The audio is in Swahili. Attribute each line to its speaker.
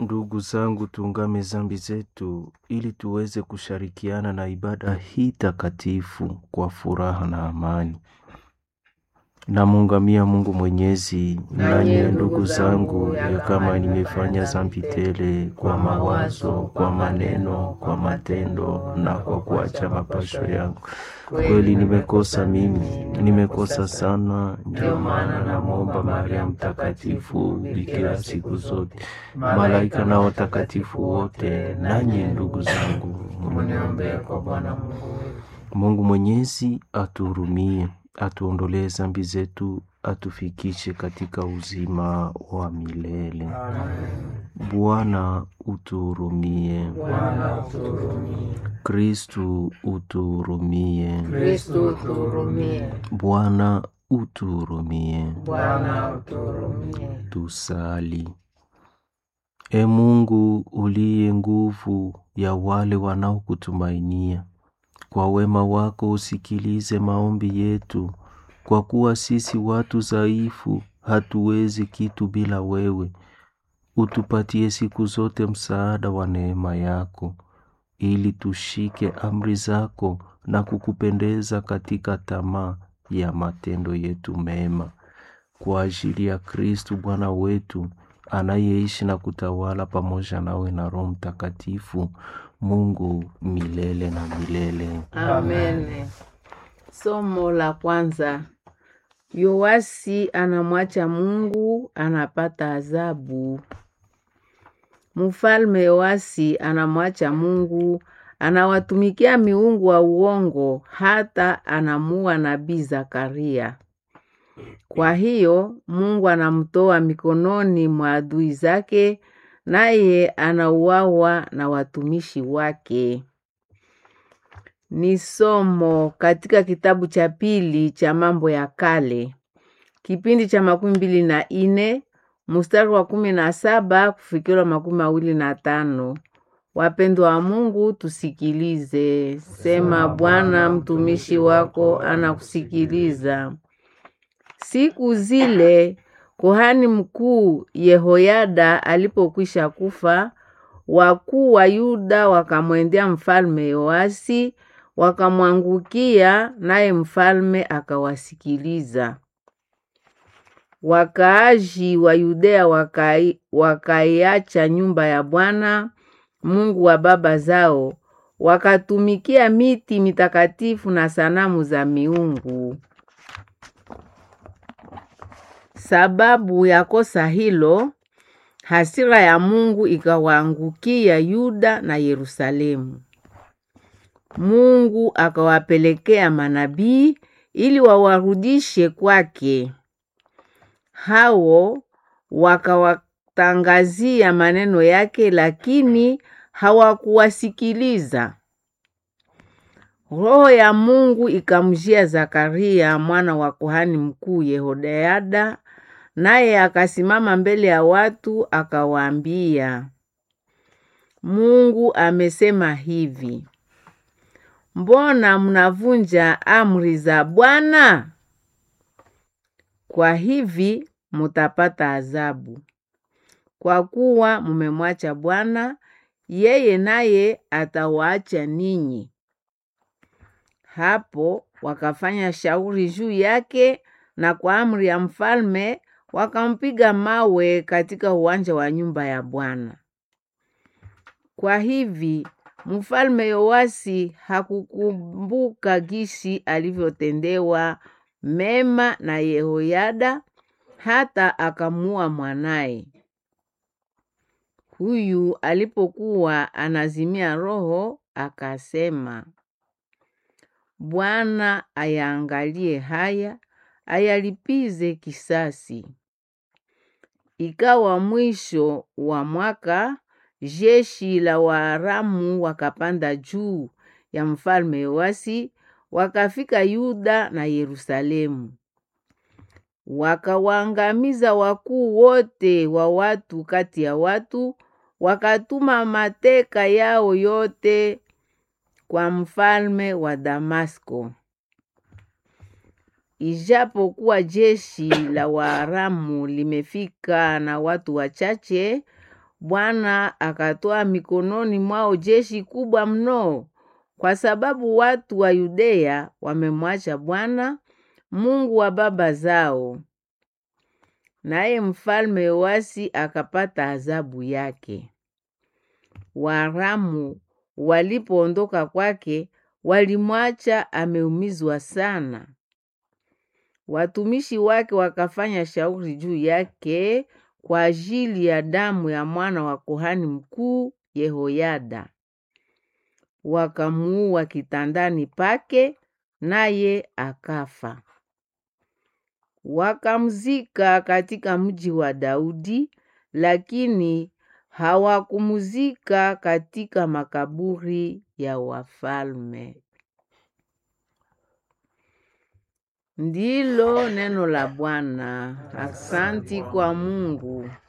Speaker 1: Ndugu zangu, tuungame zambi zetu ili tuweze kushirikiana na ibada hii takatifu kwa furaha na amani. Namuungamia Mungu Mwenyezi, nanyi ndugu zangu, ya kama nimefanya zambi tele kwa mawazo, kwa maneno, kwa matendo na kwa kuacha mapasho yangu. Kweli nimekosa mimi, nimekosa sana. Ndio maana namwomba Maria Mtakatifu, bikira siku zote, malaika na watakatifu wote, nanyi ndugu zangu, mniombee kwa Bwana Mungu. Mungu Mwenyezi atuhurumie, atuondolee zambi zetu, atufikishe katika uzima wa milele. Bwana utuhurumie.
Speaker 2: Bwana utuhurumie.
Speaker 1: Kristu utuhurumie.
Speaker 2: Kristo utuhurumie.
Speaker 1: Bwana utuhurumie.
Speaker 2: Bwana utuhurumie.
Speaker 1: Tusali. E Mungu uliye nguvu ya wale wanaokutumainia, kwa wema wako usikilize maombi yetu, kwa kuwa sisi watu dhaifu hatuwezi kitu bila wewe. Utupatie siku zote msaada wa neema yako, ili tushike amri zako na kukupendeza katika tamaa ya matendo yetu mema, kwa ajili ya Kristu Bwana wetu anayeishi na kutawala pamoja nawe na Roho Mtakatifu, Mungu milele na milele.
Speaker 2: Amen. Somo la kwanza. Yoasi anamwacha Mungu, anapata adhabu. Mfalme Yoasi anamwacha Mungu, anawatumikia miungu wa uongo, hata anamua nabii Zakaria. Kwa hiyo Mungu anamtoa mikononi mwa adui zake, naye anauawa na watumishi wake. Ni somo katika kitabu cha pili cha Mambo ya Kale, kipindi cha makumi mbili na ine mstari wa kumi na saba kufikira makumi mawili na tano. Wapendwa wa Mungu, tusikilize. Sema, Bwana mtumishi wako anakusikiliza. Siku zile kuhani mkuu Yehoyada alipokwisha kufa, wakuu wa Yuda wakamwendea mfalme Yoasi, wakamwangukia, naye mfalme akawasikiliza. Wakaaji wa Yudea wakai, wakaiacha nyumba ya Bwana Mungu wa baba zao, wakatumikia miti mitakatifu na sanamu za miungu. Sababu ya kosa hilo, hasira ya Mungu ikawaangukia Yuda na Yerusalemu. Mungu akawapelekea manabii ili wawarudishe kwake. Hao wakawatangazia maneno yake, lakini hawakuwasikiliza. Roho ya Mungu ikamjia Zakaria mwana wa kuhani mkuu Yehoyada, naye akasimama mbele ya watu akawaambia, Mungu amesema hivi: Mbona mnavunja amri za Bwana? Kwa hivi mutapata adhabu, kwa kuwa mumemwacha Bwana, yeye naye atawaacha ninyi. Hapo wakafanya shauri juu yake, na kwa amri ya mfalme wakampiga mawe katika uwanja wa nyumba ya Bwana. Kwa hivi mfalme Yoasi hakukumbuka gisi alivyotendewa mema na Yehoyada, hata akamua mwanaye. Huyu alipokuwa anazimia roho, akasema, Bwana ayaangalie haya, ayalipize kisasi. Ikawa mwisho wa mwaka, jeshi la Waaramu wakapanda juu ya mfalme Yoasi, wakafika Yuda na Yerusalemu. Wakawaangamiza wakuu wote wa watu kati ya watu, wakatuma mateka yao yote kwa mfalme wa Damasko. Ijapokuwa jeshi la Waaramu limefika na watu wachache, Bwana akatoa mikononi mwao jeshi kubwa mno, kwa sababu watu wa Yudea wamemwacha Bwana Mungu wa baba zao. Naye mfalme Yoasi akapata adhabu yake. Waaramu walipoondoka kwake, walimwacha ameumizwa sana. Watumishi wake wakafanya shauri juu yake kwa ajili ya damu ya mwana wa kuhani mkuu Yehoyada, wakamuua kitandani pake, naye akafa. Wakamzika katika mji wa Daudi, lakini hawakumzika katika makaburi ya wafalme. Ndilo neno la Bwana. Aksanti kwa Mungu.